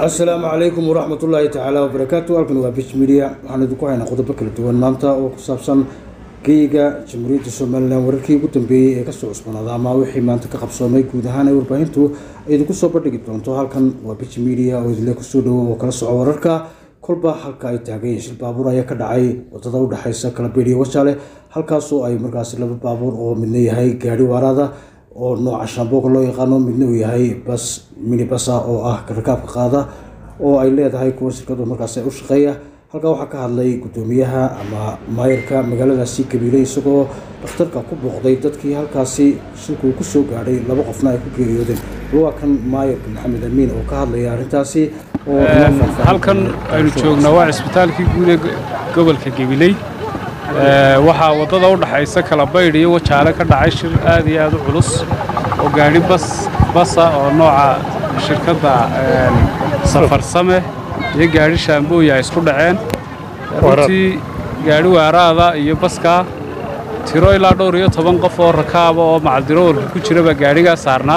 asalaamu calaykum waraxmat ullaahi tacaala wabarakaatu halkan waa bish media waxaan idinku haynaa qodobo kala duwan maanta oo ku saabsan geyiga jamhuuriyadda somalilan wararkii ugu dambeeyey ee kasoo cusbanaada ama wixii maanta ka qabsoomay guud ahaan ee warbaahintu ay idinku soo bandhigi doonto halkan waa bish media oo idinle kusoo dhawo oo kala soco wararka kolba halka ay taageen shil baabuur ayaa ka dhacay wadada udhexeysa kalabeeriya wajaale halkaasoo ay markaasi laba baabuur oo midna yahay gaari waaraada oo nooca shaambooga loo yaqaano midna uu yahay bas minibasa oo ah rakaabka qaada oo ay leedahay kuwa shirkadu markaas u shaqeeya halkaa waxaa ka hadlay gudoomiyaha ama maayarka magaaladaasi kabiiley isagoo dhakhtarka ku booqday dadkii halkaasi shilkuu kusoo gaadhay laba qofna ay ku geeriyoodeen waa kan maayarka maxamed amiin oo ka hadlaya arrintaasi halkan aynu joognaa waa cisbitaalkii guud ee gobolka gabiley waxaa waddada u dhaxaysa kalabaydh iyo wajaale ka dhacay shir aad iyo aad u culus oo gaadhi bas basa oo nooca shirkadda safarsame iyo gaadhi shaambooya ay isku dhaceen runtii gaadhi waaraada iyo baskaa tiro ilaa dhowr iyo toban qof oo rakaaba oo macaldirowarka ku jira baa gaadhigaa saarnaa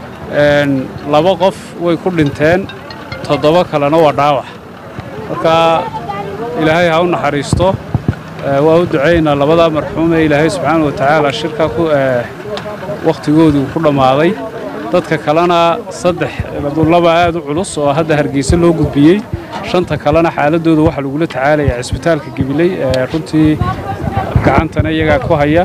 laba qof way ku dhinteen toddoba kalena waa dhaawac marka ilaahay ha u naxariisto waa u ducaynaa labadaa marxuumee ilaahay subxaana wa tacaala shirka wakhtigoodii ku dhammaaday dadka kalena saddex laba aad u culus oo hadda hargeysa loo gudbiyey shanta kalena xaaladooda waxaa lagula tacaalayaa cisbitaalka gabiley runtii gacantana iyagaa ku haya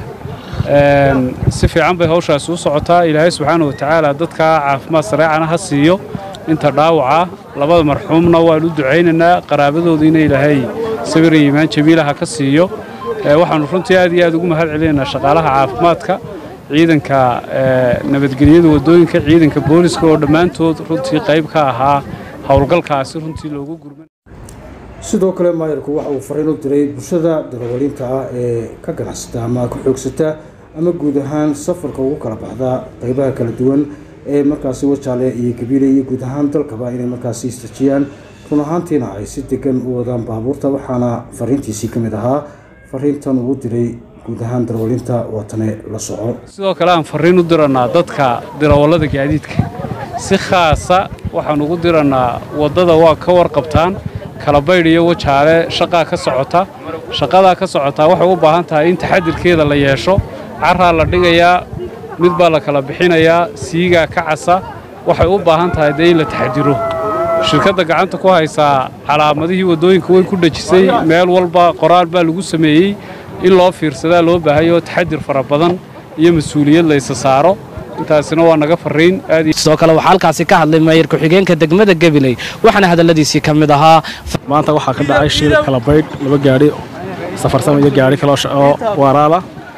si fiican bay hawshaasi u socotaa ilaahay subxaana wa tacaala dadkaa caafimaad sareecana ha siiyo inta dhaawaca labada marxuumna waan u ducaynaynaa qaraabadoodiina ilaahay sabir iyo iimaan jamiilaha ka siiyo waxaannu runtii aad iyo aad ugu mahad celinaynaa shaqaalaha caafimaadka ciidanka nabadgelyada waddooyinka ciidanka booliska oo dhammaantood runtii qayb ka ahaa howlgalkaasi runtii loogu gurman sidoo kale maayarku waxa uu fariin u diray bulshada darawaliinta ah ee ka ganacsata ama ka xoogsata ama guud ahaan safarka ugu kala baxda qaybaha kala duwan ee markaasi wajaale iyo gabiile iyo guud ahaan dalkaba inay markaasi istajiyaan run ahaantiina ay si degan u wadaan baabuurta waxaana fariintiisii ka mid ahaa fariintan uu diray guud ahaan darawaliinta watane la soco sidoo kale aan fariin u dirannaa dadka darawallada gaadiidka si khaasa waxaan ugu dirannaa waddada waa ka warqabtaan kalabaydh iyo wajaale shaqaa ka socota shaqadaa ka socotaa waxay u baahan tahay in taxadirkeeda la yeesho carraa la dhigayaa mid baa la kala bixinayaa siigaa ka casa waxay u baahan tahay dee in la taxadiro shirkadda gacanta ku haysaa calaamadihii waddooyinka way ku dhejisay meel walba qoraal baa lagu sameeyey in loo fiirsadaa loo baahayo taxadir fara badan iyo mas-uuliyad la ysa saaro intaasina waa naga fariin sidoo kale waxaa halkaasi ka hadlay maayir ku-xigeenka degmada gabiley waxaana hadalladiisii ka mid ahaa maanta waxaa ka dhacay shil kalabaydh laba gaadhi safarsama iyo gaadhi kale oo waaraala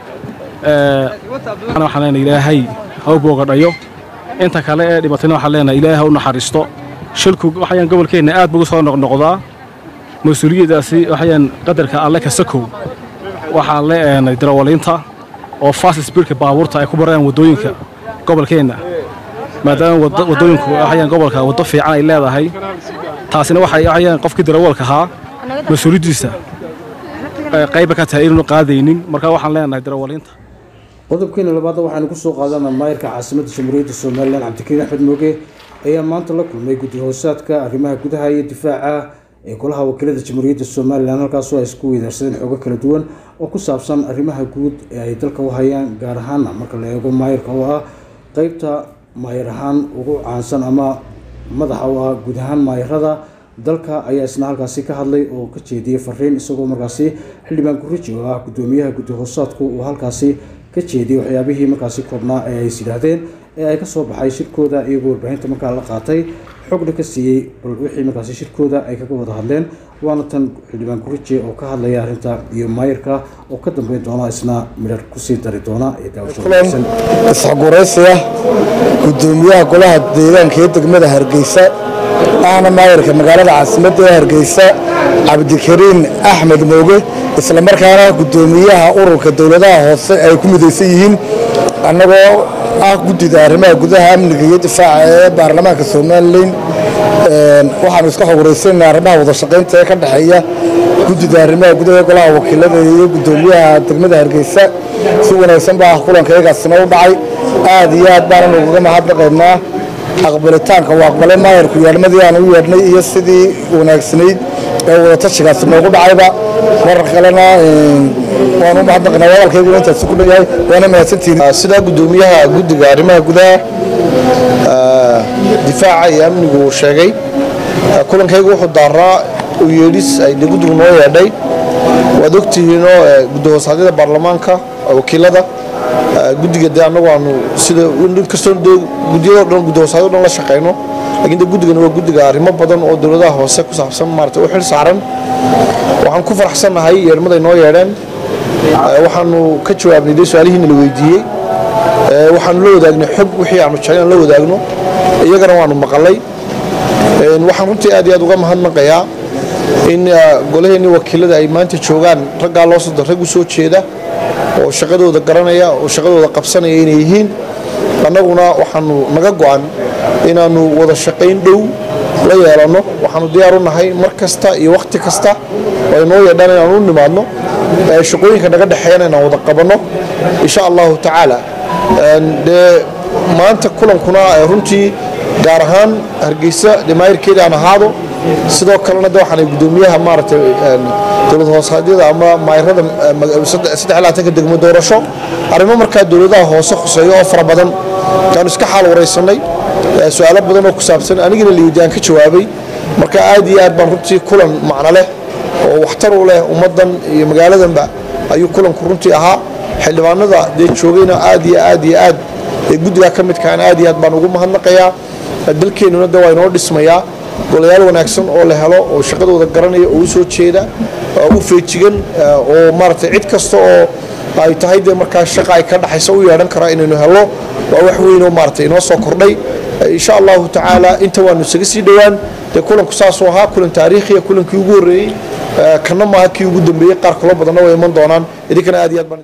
waxaan leenahay ilaahay ha u boogadhayo inta kale ee dhibatayna waxaan leenahay ilaahay ha u naxariisto shilku waxayaan gobolkeenna aad buu soo noqnoqdaa mas-uuliyaddaasi waxayaan qadarka alle ka sakow waxaan leenahay darawaliinta oo fast speedka baabuurta ay ku barayaan waddooyinka gobolkeenna maadaama waddooyinku waxayaan gobolka waddo fiican ay leedahay taasina waxay waxayaan qofkii darawalka ahaa mas-uuliyaddiisa qayba ka tahay inaanu qaadaynin marka waxaan leenahay darawaliinta qodobkeena labaadna waxaanu kusoo qaadanaa maayarka caasimadda jamhuuriyadda somalilan cabdikariin axmed mooge ayaa maanta la kulmay guddi hoosaadka arrimaha gudaha iyo difaaca ee golaha wakiilada jamhuuriyadda somalilan halkaasoo ay isku weydaarsadeen xoogo kala duwan oo ku saabsan arrimaha guud ee ay dalka u hayaan gaar ahaana marka la eego maayarka oo ah qeybta maayar ahaan ugu caansan ama madaxa u ah guud ahaan maayarada dalka ayaa isna halkaasi ka hadlay oo ka jeediyey fariin isagoo markaasi xildhibaan guriji oo ah gudoomiyaha guddi hoosaadku uu halkaasi ka jeediyey waxyaabihii markaasi koobnaa ee ay is yidhaahdeen ee ay kasoo baxay shirkooda iyagoo warbaahinta markaa la qaatay xogna ka siiyey bal wixii markaasi shirkooda ay kaga wada hadleen waana tan xildhibaan gurije oo ka hadlaya arrinta iyo maayarka oo ka dambeyn doona isna midhar kusii dari doona ee daawasho isxoguraysiya gudoomiyaha golaha deegaanka ee degmada hargeysa ahna maayarka magaalada caasimadda ee hargeysa cabdikariin axmed mooge islamarkaana gudoomiyaha ururka dowladaha hoose ay ku midaysan yihiin annagoo ah guddida arrimaha gudaha amniga iyo difaaca ee baarlamaanka somalilan waxaanu iska xoguraysana arrimaha wada shaqaynta ee ka dhexeeya guddida arrimaha gudaha ee golaha wakiilada iyo gudoomiyaha degmada hargeysa si wanaagsan baa kulanka iyagaasina u dhacay aad iyo aad baananu ugaga mahadnaqaynaa aqbalitaanka uu aqbalay maayarku yeedhmadii aan u yeedhnay iyo sidii wanaagsanayd ee wadatashigaasi noogu dhacayba marar kalena waan u mahadnaqnaa wadalkayguna intaasi ku dhanyahay waana mahadsantihiin sidaa guddoomiyaha guddiga arrimaha gudaha difaaca iyo amnigu uu sheegay kulankaygu wuxuu daaraa u yeedhis ay de guddigu noo yeedhay waad ogtihiinoo guddahoosadyada baarlamaanka wakiilada guddiga dee annagu aanu sida inkastoo de guddiyadoo dhan guddahoosaadyo dhan la shaqayno laakiin de guddigana waa guddiga arrimo badan oo dowladaha hoose ku saabsan maarata u xil saaran waxaan ku faraxsannahay yeedhmaday noo yeedheen waxaanu ka jawaabnay dee su-aalihiina la weydiiyey waxaanu la wadaagnay xog wixii aanu jeclaan la wadaagno iyagana waanu maqalay waxaan runtii aad iyo aad uga mahadnaqayaa in golaheenii wakiilada ay maanta joogaan raggaa loo soo rag u soo jeeda oo shaqadooda garanaya oo shaqadooda qabsanaya inay yihiin annaguna waxaanu naga go'an inaannu wada shaqayn dhow la yeelanno waxaanu diyaar u nahay mar kasta iyo wakhti kasta oo ay noo yeedhaan inaanu u nimaadno shaqooyinka naga dhexeeyana inaan wada qabanno insha allahu tacaala dee maanta kulankuna runtii gaar ahaan hargeysa dhamaayirkeeda aan ahaado sidoo kalena de waxaanay guddoomiyaha maaragtay dowlad hoosaadyada ama maayirada saddex laatanka degmo doorasho arrimo markaa dowladaha hoose khuseeyo oo fara badan aanu iska xaal waraysanay su-aalo badan oo ku saabsan anigana layidi aan ka jawaabay marka aad iyo aad baan runtii kulan macno leh oo waxtar u leh ummaddan iyo magaaladanba ayuu kulanku runtii ahaa xildhibaanada dee joogayna aad iyo aad iyo aad ee guddigaa ka midkaan aad iyo aad baan ugu mahadnaqayaa dalkeennuna de waa inoo dhismayaa golayaal wanaagsan oo la helo oo shaqadooda garanaya oo u soo jeeda u feejigan oo maaragtay cid kasta oo ay tahay dee markaa shaqa ay ka dhaxaysa u yeedhan karaa inaynu helno waa wax weyn oo maaragtay inoo soo kordhay insha allahu tacaala inta waanu isaga sii dhowaan dee kulanku saasuu ahaa kulan taariikhiya kulankii ugu horreeyey kana maaha kii ugu dambeeyey qaar kaloo badanna way iman doonaan idinkana aad iyo aad baan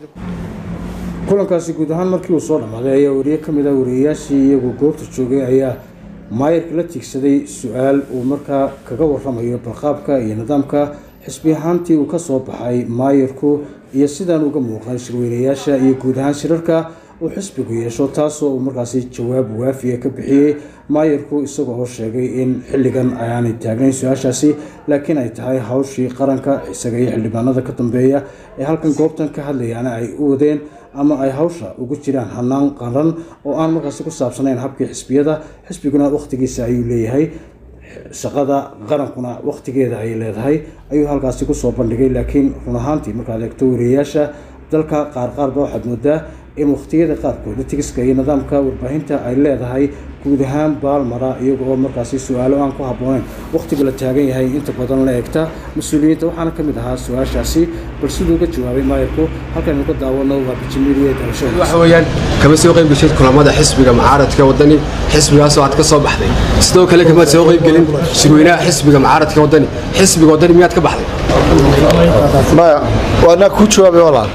kulankaasi guud ahaan markii uu soo dhammaaday ayaa wariye ka mid ah wariyeyaashii iyagu goobta joogay ayaa maayarka la tiigsaday su-aal uu markaa kaga waramayo balqaabka iyo nidaamka xisbi ahaantii uu kasoo baxay maayarku iyo sidaan uga muuqan shirweynayaasha iyo guud ahaan shirarka uu xisbigu yeesho taasoo uu markaasi jawaab waafiya ka bixiyey maayarku isagoo oo sheegay in xilligan ayaanay taagnayn su-aashaasi laakiin ay tahay hawshii qaranka isaga iyo xildhibaanada ka dambeeya ee halkan goobtan ka hadlayaana ay u wadeen ama ay hawsha ugu jiraan hanaan qaran oo aan markaasi ku saabsanayn habkii xisbiyada xisbiguna wakhtigiisa ayuu leeyahay shaqada qarankuna wakhtigeeda ay leedahay ayuu halkaasi kusoo bandhigay laakiin run ahaantii markaad eegto wariyeyaasha dalka qaar qaarba waxaad moodaa in wakhtiyada qaarkooda tigiska iyo nidaamka warbaahinta ay leedahay guud ahaan baalmara iyaga oo markaasi su-aalo aan ku habbooneyn wakhtiga la taagan yahay inta badan la eegta mas-uuliyiinta waxaana ka mid ahaa su-aashaasi bal siduu uga jawaabay maayarku halkaynu ka daawano waa bijimiiriye dalashada waxa weeyaan kama soo qayb gashay kulamada xisbiga mucaaradka wadani xisbigaasoo aad ka soo baxday sidoo kale kamaad soo qayb gelin shirweynaha xisbiga mucaaradka wadani xisbiga wadani miyaad ka baxday maya waa anaa kuu jawaabay walaal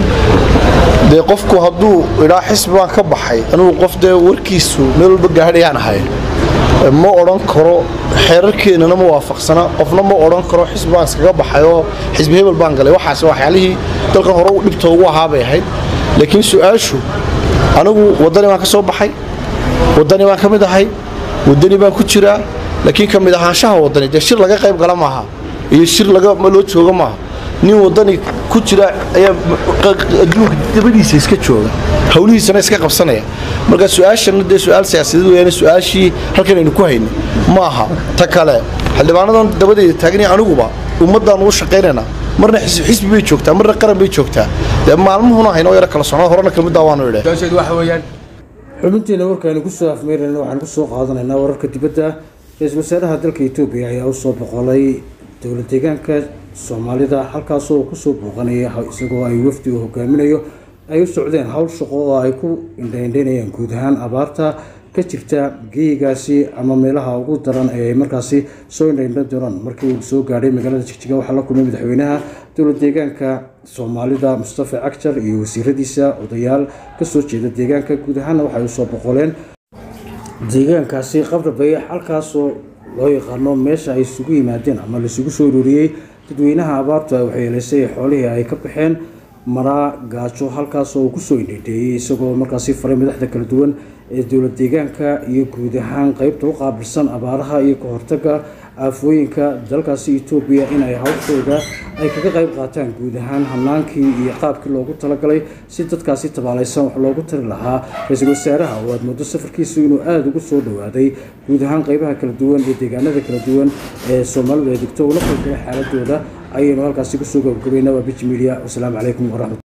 dee qofku hadduu idhaa xisbi baan ka baxay anugu qof dee warkiisu meel walba gaadhayaan ahay ma odhan karo xeerarkeennana ma waafaqsana qofna ma odhan karo xisbi baan iskaga baxay oo xisbi hebel baan galay waxaas waxyaalihii dalkan hore dhibta ugu ahaa bay ahayd laakiin su-aashu anigu waddani baan ka soo baxay waddani baan ka mid ahay waddani baan ku jiraa laakiin ka mid ahaanshaha waddani dee shir laga qayb gala maaha iyo shir laga loo jooga maaha nin waddani ku jira ayaa adduunka dabadiisa iska jooga howlihiisana iska qabsanaya marka su-aashana dee su-aal siyaasadeed weeyaan su-aashii halkan aynu ku hayno ma aha ta kale xildhibaanadan dabadeyda taagnaya aniguba ummaddaan ugu shaqaynaynaa marna xisbi bay joogtaa marna qaran bay joogtaa dee maalmuhuna haynoo yaro kala socnaa horena kelmaddaa waanu idhe su-aasheedu waxa weeyaan xubinteena warkaaynu kusoo afmeyrayna waxaan kusoo qaadanaynaa wararka dibadda ra-iisul wasaaraha dalka etoobiya ayaa usoo boqolay dowlad deegaanka soomaalida halkaasoo kusoo booqanaya isagoo ay wafdi uu hogaaminayo ay u socdeen howl shaqo oo ay ku indhaindhaynayaan guud ahaan abaarta ka jirta geeyigaasi ama meelaha ugu daran ee ay markaasi soo indhaindhan doonaan markii uu soo gaadhay magaalada jigjiga waxaa la kulmay madaxweynaha dowlad deegaanka soomaalida mustafa cagjar iyo wasiiradiisa odayaal kasoo jeeda deegaanka guud ahaanna waxay usoo boqoleen deegaankaasi qabra bayax halkaasoo loo yaqaano meesha ay isugu yimaadeen ama laisugu soo ururiyey dadweynaha abaartu ay waxyeeleysay ee xoolihii ay ka baxeen maraa gaajo halkaasoo uu kusoo indhindheeyey isagoo markaasi faray madaxda kala duwan ee dowlad deegaanka iyo guud ahaan qeybta u qaabilsan abaaraha iyo ka hortaga aafooyinka dalkaasi etoobiya in ay hawshooda ay kaga qayb qaataan guud ahaan hanaankii iyo qaabkii loogu talagalay si dadkaasi tabaalaysan wax loogu tari lahaa ra-iisul wasaaraha oo aad muddo safarkiisu inuu aada ugu soo dhowaaday guud ahaan qeybaha kala duwan iyo deegaanada kala duwan ee soomaalidu ay degto ula qalgala xaaladooda ayaynu halkaasi kusoo gabagabaynaa waa biji media wasalaamu calaykum waraxmat